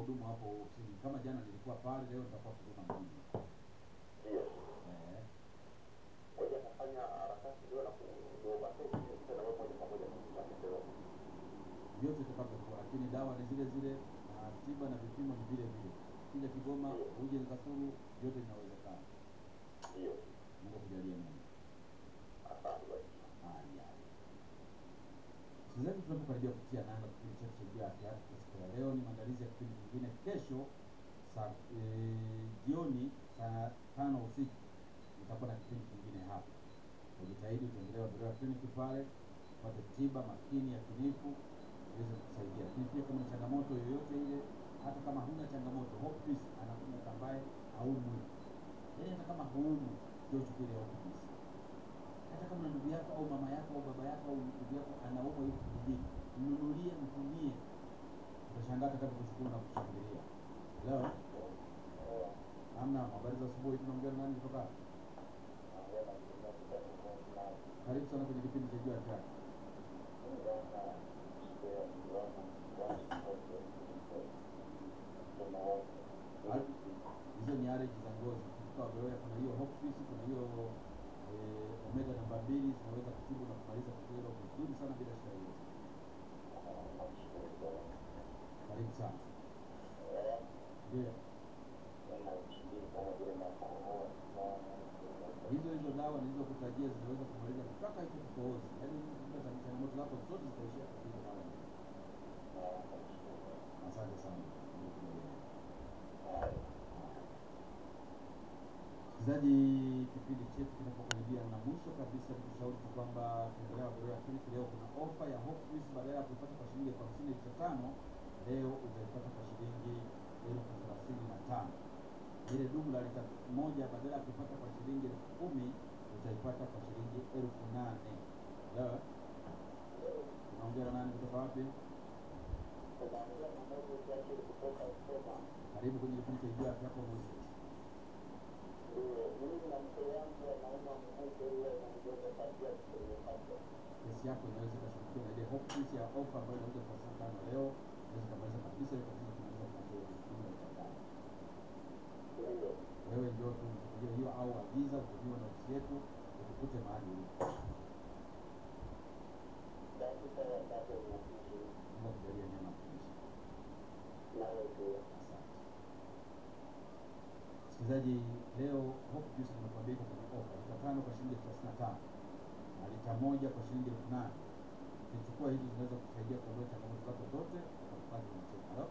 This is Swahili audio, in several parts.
wahudumu hapo ofisini. Kama jana nilikuwa pale, leo nitakuwa Kigoma mjini. Ndio. Eh, Ngoja nafanya harakati leo na kuovateki tena wewe moja kwa moja kwa maendeleo. vyote itakavyokuwa, lakini dawa ni zile zile na tiba na vipimo ni vile vile. Kija Kigoma uje Kasulu, vyote vinawezekana. Ndio. Mungu akujalie Mungu. Asante basi. Haya. Msikilizaji, tunapokaribia kutia nanga kipindi chetu cha Jua ya Afya kwa siku ya leo, ni maandalizi ya kipindi kingine kesho saa e, jioni saa tano usiku nitakuwa na kipindi kingine hapa. Ujitahidi utembelea Beroya Clinic pale upate tiba makini ya kinifu iweze kusaidia, lakini pia kama na changamoto yoyote ile, hata kama huna changamoto, Hope Peace anakuja ambaye haumwi, yaani hata kama huumwi, ndio uchukue ile Hope Peace hata kama ndugu yako au mama yako au baba yako au ndugu yako anaumwa yuko kijijini, mnunulie, mtumie, utashangaa atakapokushukuru na kushangilia. Leo amna habari za asubuhi, tunaongea na nani kutoka? hapa? Karibu sana kwenye kipindi cha Jua ya Afya. Al- Hizo ni allergy za ngozi. Kutoka Beroya kuna hiyo Hope Peace, kuna hiyo eh, omega namba mbili zinaweza kutibu na kumaliza tatizo hilo vizuri sana bila shida yoyote. Karibu sana. Ndio. hizo hizo dawa nilizokutajia zinaweza kumaliza mpaka hicho kikohozi, yaani bila tatizo, changamoto zako zote zitaishia katika hizo dawa. Asante sana. Msikilizaji, kipindi chetu kinapokaribia na mwisho kabisa, nikushauri tu kwamba tembelea Beroya Clinic. Leo kuna ofa ya Hope Juice, badala ya kuipata kwa shilingi elfu hamsini lita tano leo utaipata kwa shilingi elfu thelathini na tano ile dumu la lita moja badala ya kuipata kwa shilingi elfu kumi utaipata kwa shilingi elfu nane Sawa? Unaongea na nani kutoka wapi? Karibu kwenye kipindi cha Ijua Afya Yako Moses. Kesi yako inaweza ikashughulikiwa na ile Hope Juice ya ofa ambayo inauza kwa saa tano leo, inaweza ikamaliza kabisa ile tatizo tunaweza kuanzia juma litakalo. Wewe ndio tu mchukulie hiyo au agiza utumiwe na ofisi yetu ukukute mahali ulipo. Mungu akujalie neema ya kuishi. Asante. Msikilizaji, leo Hope Juice nimekuambia iko kwenye ofa lita tano kwa shilingi elfu thelathini na tano na lita moja kwa shilingi elfu nane Ukichukua hizi zinaweza kusaidia kuondoa changamoto zako zote ukakupata unacheka. Halo?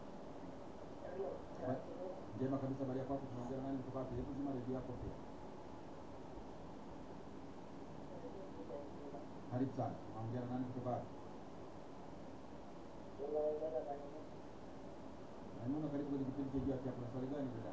Ba- Njema kabisa, habari yako hapo, tunaongea na nani kutoka wapi? Hebu zima redio yako pia. Karibu sana, tunaongea na nani kutoka wapi? Naimuna, karibu kwenye kipindi cha Jua ya Afya. Kuna swali gani dada?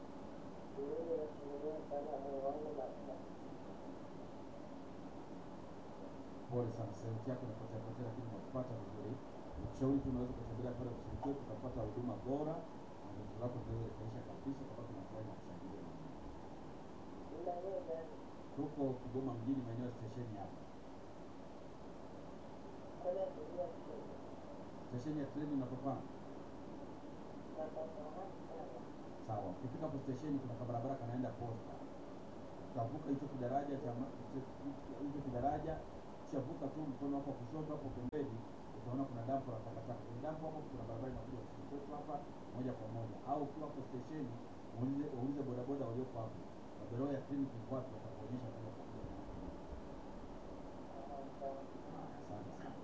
Pole sana, sauti yako inapotea potea, lakini nakupata vizuri. Nikushauri tu unaweza kutembelea pale ofisini kwetu ukapata huduma bora na tatizo lako linaweza likaisha kabisa, kwa sababu tunafurahi na kushangilia na Mungu. Tuko Kigoma mjini, maeneo ya stesheni hapa, stesheni ya treni unapofahamu. Sawa, ukifika hapo stesheni kuna kabarabara kanaenda posta, utavuka hicho kidaraja cha ma- hicho- hicho kidaraja, ukishavuka tu mkono wako wa kushoto hapo pembeni utaona kuna dampo la takataka. Kwenye dampo hapo kuna barabara inakuja ofisini kwetu hapa moja kwa moja, au ukiwa hapo stesheni uulize uulize bodaboda walioko hapo na Beroya Clinic iko wapi, watakuonyesha kama utakuja na hapo. Haya, Asante sana.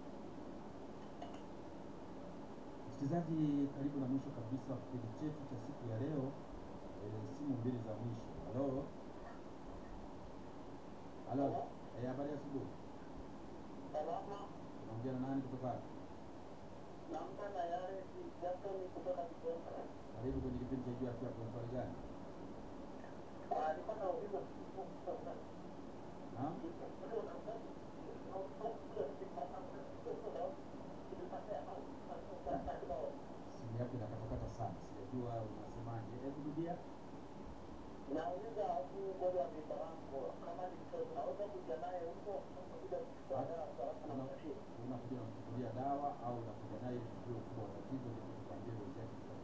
Msikilizaji, karibu na mwisho kabisa wa kipindi chetu cha siku ya leo. E, simu mbili za mwisho. Halo, halo, eh, habari ya asubuhi. Unaongea na nani kutoka wapi? Karibu kwenye kipindi cha Jua ya Afya. Kuna swali gani? Naam, simu yako inakatakata sana, sijajua unasemaje. Hebu rudia. Nauliza huyu bwana wa vibarango kama ni mtoto naweza kuja naye huko kuja kuchukua dawa kwa haraka na Una- mashine. Unakuja unamchukulia dawa au unakuja naye ili kujua ukubwa wa tatizo, ili tukwambie dozi yake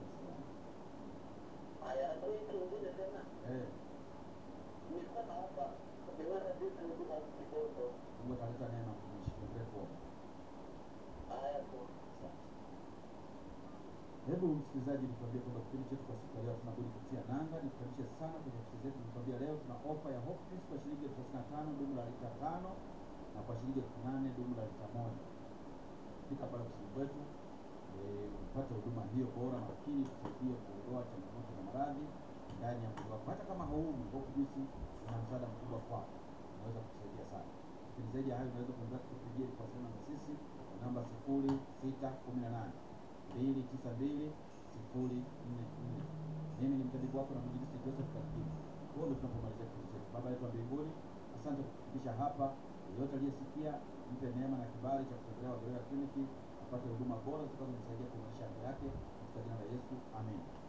hii kingine tena Eh, nilikuwa naomba niweze vitu huduma huku kidogo. Mungu ataleta neema mtumishi, tuendelee kuomba. Haya tu. Asante. Hebu msikilizaji, nikwambie kwamba kipindi chetu kwa siku ya leo tunabudi kutia nanga. Nikukaribishe sana kwenye ofisi zetu. Nikwambia leo tuna ofa ya Hope Juice kwa shilingi elfu thelathini na tano dumu la lita tano na kwa shilingi elfu nane dumu la lita moja. Fika pale ofisini kwetu eh, upate huduma hiyo bora makini, tusaidie kuondoa changamoto za maradhi ndani ya mwili wako. Hata kama hauumi, Hope Juice ina msaada mkubwa kwako, unaweza kutusaidia sana. Lakini zaidi ya hayo, unaweza kuendelea kutupigia kuwasiliana na sisi kwa namba sifuri sita kumi na nane mbili tisa mbili sifuri nne nne. Mimi ni mtabibu wako na mwinjilisti Joseph Kakimu. Huo ndio tunapomalizia kipindi chetu. Baba yetu wa mbinguni, asante kwa kufikisha hapa. Yeyote aliyesikia, mpe neema na kibali cha kutembelea Waberoya Kliniki apate huduma bora zitakazomsaidia kuimarisha afya yake katika jina la Yesu, amen.